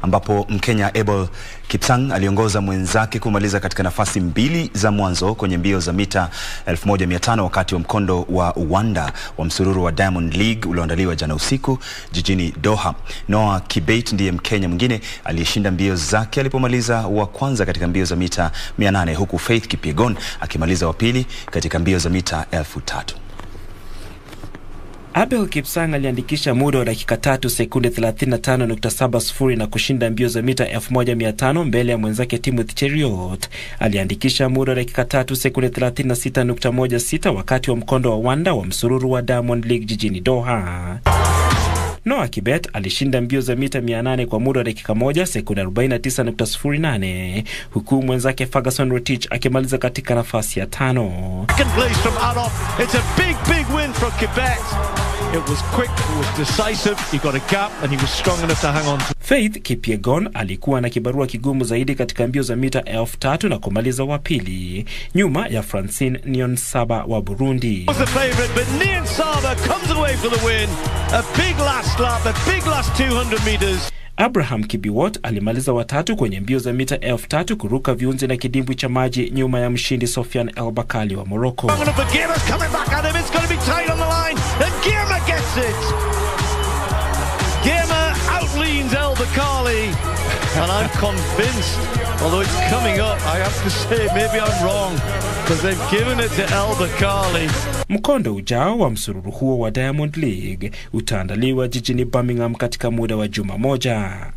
ambapo Mkenya Abel Kipsang aliongoza mwenzake kumaliza katika nafasi mbili za mwanzo kwenye mbio za mita 1500 wakati wa mkondo wa uwanda wa msururu wa Diamond League ulioandaliwa jana usiku jijini Doha. Noah Kibet ndiye Mkenya mwingine aliyeshinda mbio zake alipomaliza wa kwanza katika mbio za mita 800 huku Faith Kipyegon akimaliza wa pili katika mbio za mita elfu tatu. Abel Kipsang aliandikisha muda wa dakika tatu sekunde 35.70 na kushinda mbio za mita 1500 mbele ya mwenzake Timothy Cheruiyot aliandikisha muda wa dakika tatu sekunde 36.16 wakati wa mkondo wa wanda wa msururu wa Diamond League jijini Doha. Noah Kibet alishinda mbio za mita 800 kwa muda wa dakika moja sekunde 49.08 huku mwenzake Ferguson Rotich akimaliza katika nafasi ya tano. Second place from Adolf. It's a big, big win for Quebec. It was quick, it was decisive, he got a gap and he was strong enough to hang on to Faith Kipyegon alikuwa na kibarua kigumu zaidi katika mbio za mita elfu tatu na kumaliza wa pili nyuma ya Francine Niyonsaba wa Burundi. was the favourite, but Nian Saba comes away for the win. A big last lap, a big last 200 metres. Abraham Kibiwot alimaliza watatu kwenye mbio za mita elfu tatu kuruka viunzi na kidimbwi cha maji nyuma ya mshindi Sofian El Bakali wa Morocco. Long enough for Girma's coming back at him. It's going to be tight on the line. And Girma gets it. Girma outleans El Bakali. And I'm convinced, although it's coming up, I have to say maybe I'm wrong. Because they've given it to El Bakali. Mkondo ujao wa msururu huo wa Diamond League utaandaliwa jijini Birmingham katika muda wa juma moja.